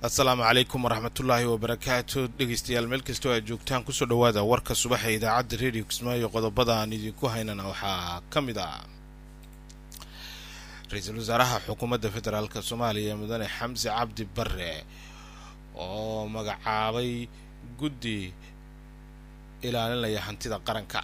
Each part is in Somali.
asalaamu calaykum waraxmatullaahi wabarakaatu dhegeystayaal meel kastoo aad joogtaan kusoo dhowaada warka subaxa idaacadda radio kismaayo qodobada aan idinku haynana waxaa ka mid ah ra-iisul wasaaraha xukuumadda federaalk soomaaliya mudane xamse cabdi bare oo magacaabay guddi ilaalinaya hantida qaranka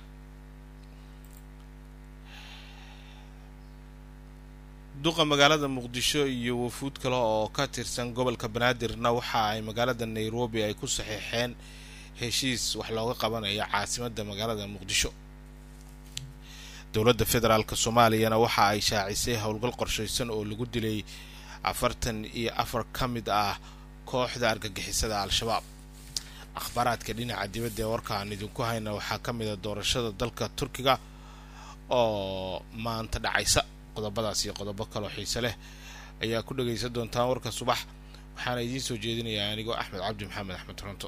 duqa magaalada muqdisho iyo wafuud kale oo ka tirsan gobolka banaadirna waxa ay magaalada nairobi ay ku saxiixeen heshiis wax looga qabanayo caasimadda magaalada muqdisho dowladda federaalk soomaaliyana waxa ay shaacisay howlgal qorshaysan oo lagu dilay afartan iyo afar ka mid ah kooxda argagixisada al-shabaab akhbaaraadka dhinaca dibadda ee warka aan idinku hayna waxaa ka mid a doorashada dalka turkiga oo maanta dhacaysa qodobadaas iyo qodobo kaloo xiise leh ayaa ku dhagaysan doontaan warka subax waxaana idiin soo jeedinayaa anigoo axmed cabdi maxamed axmed toronto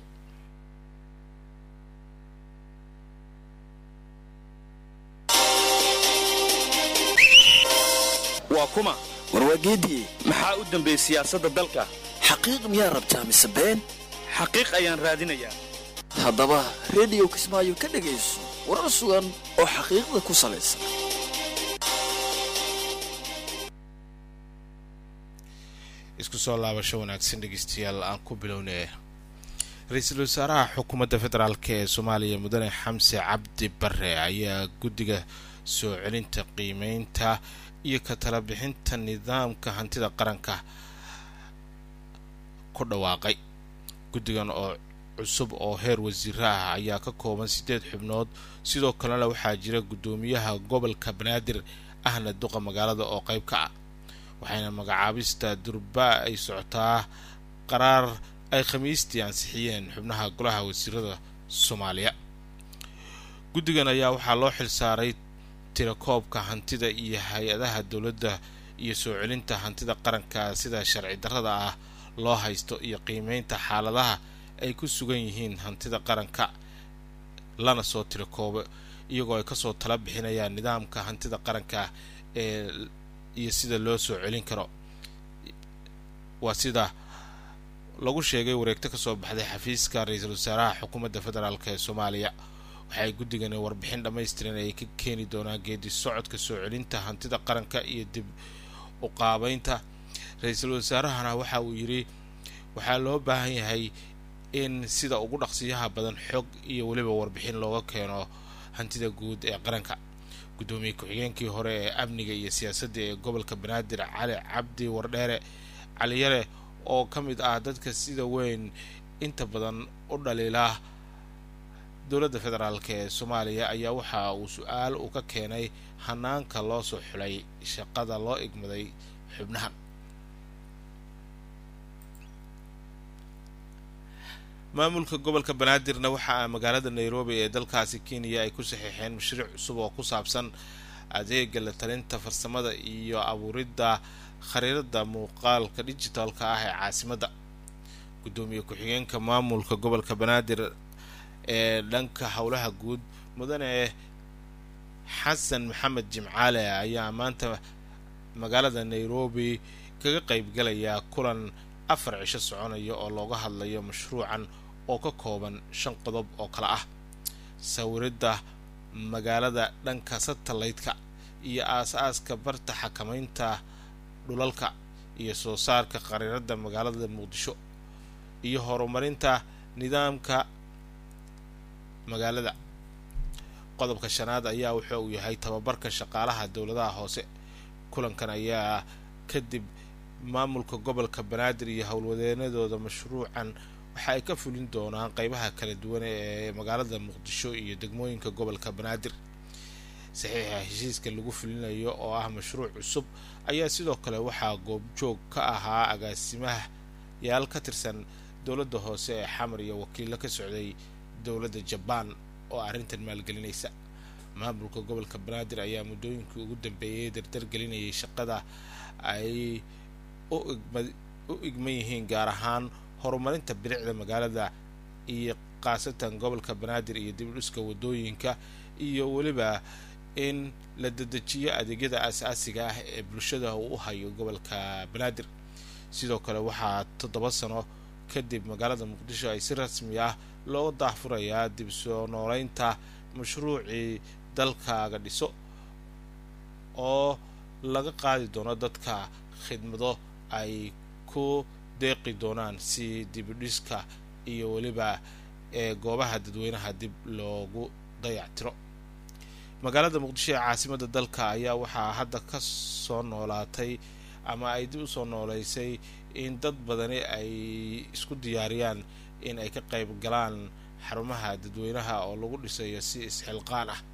waa kuma warwaageediye maxaa u dambeeyey siyaasadda dalka xaqiiq miyaa rabtaa mise been xaqiiq ayaan raadinayaa haddaba rediyo kismaayo ka dhegayso warar sugan oo xaqiiqda ku salaysan isku soo laabasho wanaagsan dhegeystayaal aan ku bilownay ra-iisul wasaaraha xukuumadda federaalk ee soomaaliya mudane xamse cabdi bare ayaa guddiga soo celinta qiimeynta iyo ka tala bixinta nidaamka hantida qaranka ku dhawaaqay guddigan oo cusub oo heer wasiiro ah ayaa ka kooban siddeed xubnood sidoo kalena waxaa jira guddoomiyaha gobolka banaadir ahna duqa magaalada oo qayb ka ah waxayna magacaabista durbaa ay socotaa qaraar ay khamiistii ansixiyeen xubnaha golaha wasiirada soomaaliya guddigan ayaa waxaa loo xilsaaray tirakoobka hantida iyo hay-adaha dowladda iyo soo celinta hantida qaranka sida sharci darrada ah loo haysto iyo qiimeynta xaaladaha ay ku sugan yihiin hantida qaranka lana soo tirakoobo iyagoo ay kasoo tala bixinayaan nidaamka hantida qaranka ee iyo sida loo soo celin karo waa sida lagu sheegay wareegto kasoo baxday xafiiska ra-iisul wasaaraha xukuumadda federaalk ee soomaaliya waxay guddigani warbixin dhammaystiran ay ka keeni doonaan geedi socodka soo celinta hantida qaranka iyo dib u qaabeynta ra-iisul wasaarahana waxa uu yidhi waxaa loo baahan yahay in sida ugu dhaqsiyaha badan xog iyo weliba warbixin looga keeno hantida guud ee qaranka guddoomiye ku-xigeenkii hore ee amniga iyo siyaasadda ee gobolka banaadir cali cabdi wardheere caliyare oo ka mid ah dadka sida weyn inta badan u dhaliila dowladda federaalk ee soomaaliya ayaa waxa uu su-aal uu ka keenay hanaanka loo soo xulay shaqada loo igmaday xubnahan maamulka gobolka banaadirna waxaa magaalada nairobi ee dalkaasi kenya ay ku saxiixeen mashruuc cusub oo ku saabsan adeega la talinta farsamada iyo abuuridda khariirada muuqaalka dijitaalka ah ee caasimadda guddoomiye ku-xigeenka maamulka gobolka banaadir ee dhanka howlaha guud mudane xasan maxamed jimcaale ayaa maanta magaalada nairobi kaga qaybgalaya kulan afar cisho soconaya oo looga hadlayo mashruucan oo ka kooban shan qodob oo kale ah sawiridda magaalada dhanka satellaytka iyo aas-aaska barta xakamaynta dhulalka iyo soo saarka qariirada magaalada muqdisho iyo horumarinta nidaamka magaalada qodobka shanaad ayaa wuxuu uu yahay tababarka shaqaalaha dowladaha hoose kulankan ayaa kadib maamulka gobolka banaadir iyo howlwadeenadooda mashruucan waxa ay ka fulin doonaan qeybaha kala duwan ee magaalada muqdisho iyo degmooyinka gobolka banaadir saxiixa heshiiska lagu fulinayo oo ah mashruuc cusub ayaa sidoo kale waxaa goobjoog ka ahaa agaasimaha yaal ka tirsan dowladda hoose ee xamar iyo wakiilo ka socday dowladda jabaan oo arrintan maalgelinaysa maamulka gobolka banaadir ayaa muddooyinkii ugu dambeeyay dardar gelinayay shaqada ay u igman yihiin gaar ahaan horumarinta bilicda magaalada iyo khaasatan gobolka banaadir iyo dibdhiska wadooyinka iyo weliba in la dedejiyo adeegyada aas-aasiga ah ee bulshada uu u hayo gobolka banaadir sidoo kale waxaa toddoba sano kadib magaalada muqdisho ay si rasmi ah loo daahfurayaa dib soo nooleynta mashruucii dalkaaga dhiso oo laga qaadi doono dadka khidmado ay ku deeqi doonaan si dibidhiska iyo weliba ee goobaha dadweynaha dib loogu dayactiro magaalada muqdisho ee caasimadda dalka ayaa waxaa hadda ka soo noolaatay ama ay dib usoo nooleysay in dad badani ay isku diyaariyaan in ay ka qayb galaan xarumaha dadweynaha oo lagu dhisayo si isxilqaan ah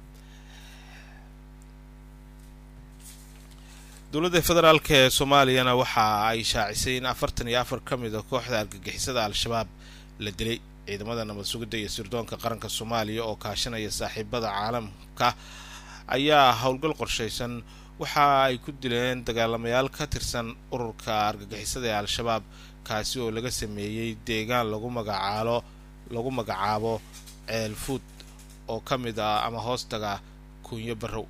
dowladda federaalk ee soomaaliyana waxa ay shaacisay in afartan iyo afar ka mid a kooxda argagixisada al-shabaab la dilay ciidamada nabad sugidda iyo sirdoonka qaranka soomaaliya oo kaashanaya saaxiibada caalamka ayaa howlgal qorshaysan waxa ay ku dileen dagaalamayaal ka tirsan ururka argagixisada ee al-shabaab kaasi oo laga sameeyey deegaan lagu magacaalo lagu magacaabo ceelfuud oo ka mid ah ama hoostaga kunyo barrow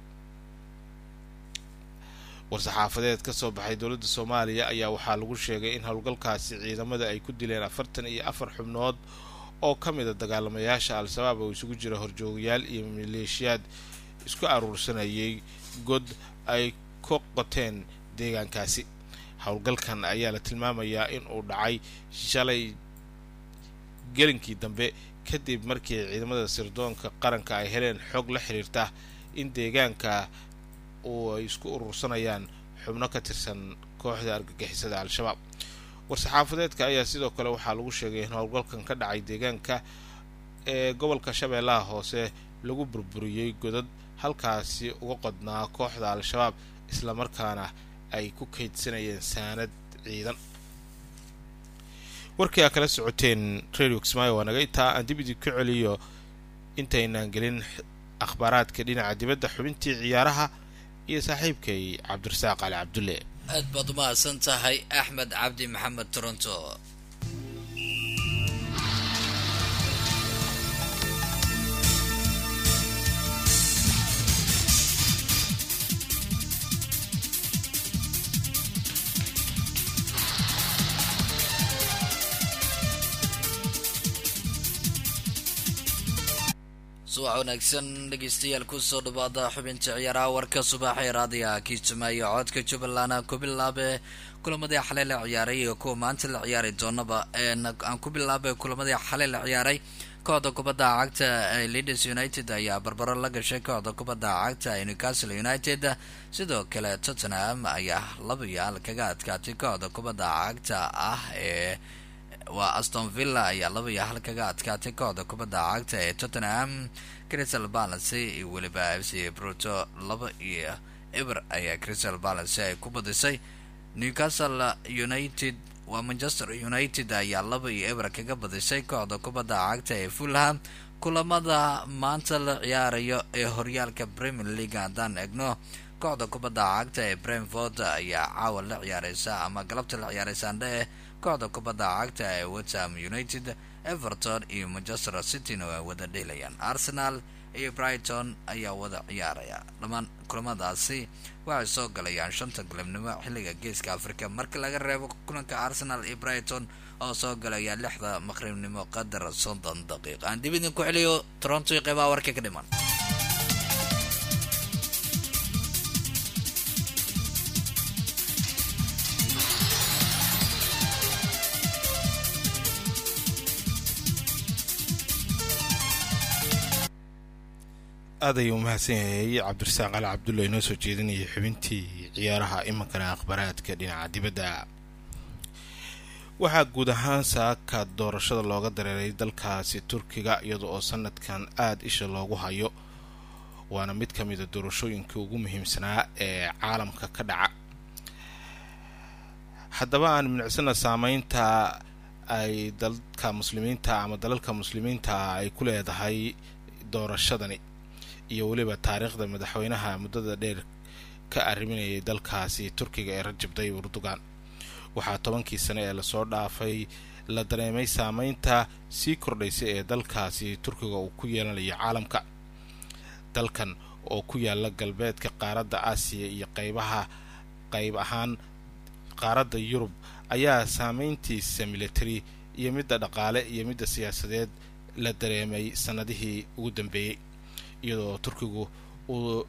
war-saxaafadeed ka soo baxay dowladda soomaaliya ayaa waxaa lagu sheegay in howlgalkaasi ciidamada ay ku dileen afartan iyo afar xubnood oo ka mid a dagaalamayaasha al-shabaab oo isugu jira horjoogayaal iyo maleeshiyaad isku aruursanayay god ay ka qoteen deegaankaasi howlgalkan ayaa la tilmaamayaa in uu dhacay shalay gelinkii dambe kadib markii ciidamada sirdoonka qaranka ay heleen xog la xiriirta in deegaanka uu ay isku urursanayaan xubno ka tirsan kooxda argagixisada al-shabaab war-saxaafadeedka ayaa sidoo kale waxaa lagu sheegay in howlgalkan ka dhacay deegaanka ee gobolka shabeellaha hoose lagu burburiyey godad halkaasi uga qodnaa kooxda al-shabaab islamarkaana ay ku kaydsanayeen saanad ciidan warkii aa kala socoteen radio kismaayo waa naga intaa aan dib idin ka celiyo intaynaan gelin akhbaaraadka dhinaca dibadda xubintii ciyaaraha iyo saaxiibkay cabdirasaaq cali cabdulle aad baad u mahadsan tahay axmed cabdi maxamed toronto subax wanaagsan dhegeystayaal kusoo dhawaada xubinta ciyaaraha warka subaxee raadiga kiitumaayo codka jubbaland aan ku bilaabe kulamadii xalay la ciyaaray iyo kuwa maanta la ciyaari doonaba aan ku bilaabay kulamadii xalay la ciyaaray kooxda kubadda cagta ee leaders united ayaa barbaro la gashay kooxda kubadda cagta ee newcastle united sidoo kale tottenham ayaa laba iyo hal kaga adkaatay kooxda kubadda cagta ah ee waa aston villa ayaa laba iyo hal kaga adkaatay kooxda kubadda cagta ee tottenham crystal balance iyo weliba f c bruto laba iyo eber ayaa crystal balance ay ku badisay newcastle united waa manchester united ayaa laba iyo eber kaga badisay kooxda kubadda cagta ee fulham kulamada maanta la ciyaarayo ee horyaalka premier league haddaan egno kooxda kubadda cagta ee brentford ayaa caawa la ciyaareysa ama galabta la ciyaareysaandhe kooxda kubadda cagta ee wetham united everton iyo manchester cityna waa wada dheelayaan arsenal iyo brighton ayaa wada ciyaaraya dhammaan kulamadaasi waxay soo galayaan shanta galabnimo xilliga geeska africa marka laga reebo kulanka arsenal iyo brighton oo soo galaya lixda maqribnimo qadar soddon daqiiq aan dib idin ku celiyo toronto iyo qeybaha warka ka dhiman aad ayuu umahadsan yahay cabdirasaaq cali cabdulla inoo soo jeedinayay xubintii ciyaaraha imankana akhbaraadka dhinaca dibadda waxaa guud ahaan saaka doorashada looga dareeray dalkaasi turkiga iyada oo sanadkan aada isha loogu hayo waana mid ka mida doorashooyinka ugu muhiimsanaa ee caalamka ka dhaca haddaba aan minicsana saameynta ay dalka muslimiinta ama dalalka muslimiinta ay ku leedahay doorashadani iyo weliba taariikhda madaxweynaha muddada dheer ka arriminayay dalkaasi turkiga ee rajab tayyib erdogan waxaa tobankii sane ee lasoo dhaafay la dareemay saameynta sii kordhaysa ee dalkaasi turkiga uu ku yeelanayo caalamka dalkan oo ku yaala galbeedka qaaradda aasiya iyo qeybaha qeyb ahaan qaaradda yurub ayaa saameyntiisa military iyo midda dhaqaale iyo midda siyaasadeed la dareemay sanadihii ugu dambeeyey iyadoo turkigu uu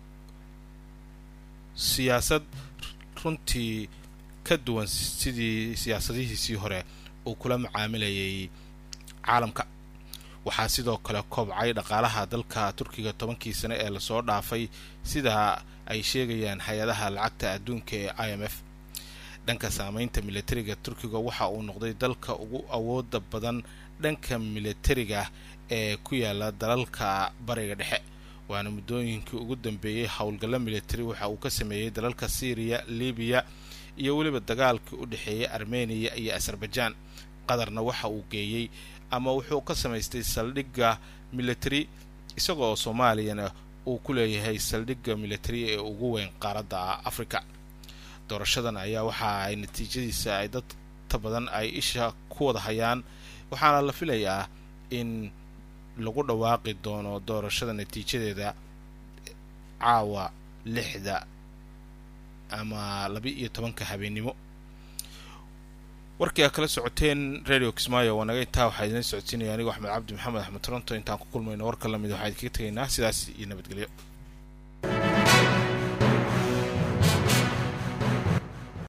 siyaasad runtii ka duwan sidii siyaasadihiisii hore uu kula macaamilayay caalamka waxaa sidoo kale kobcay dhaqaalaha dalka turkiga tobankii sane ee lasoo dhaafay sida ay sheegayaan hay-adaha lacagta adduunka ee i m f dhanka saameynta militariga turkiga waxa uu noqday dalka ugu awooda badan dhanka militariga ee ku yaala dalalka bariga dhexe waana muddooyinkii ugu dambeeyey howlgallo militari waxa uu ka sameeyey dalalka syriya libiya iyo weliba dagaalkii u dhexeeyay armeniya iyo azerbaijan qatarna waxa uu geeyey ama wuxuu ka samaystay saldhigga military isagoo soomaaliyana uu ku leeyahay saldhigga military ee ugu weyn qaaradda africa doorashadan ayaa waxa ay natiijadiisa ay dadta badan ay isha ku wada hayaan waxaana la filayaa in lagu dhawaaqi doono doorashada natiijadeeda caawa lixda ama laba iyo tobanka habeennimo warkii aa kala socoteen radio kismaayo waa naga intaa waxaa idin socodsiinaya anigo axmed cabdi maxamed axmed toronto intaan ku kulmayno warka lamid waxaa idinkaga tegaynaa sidaas iyo nabadgelyo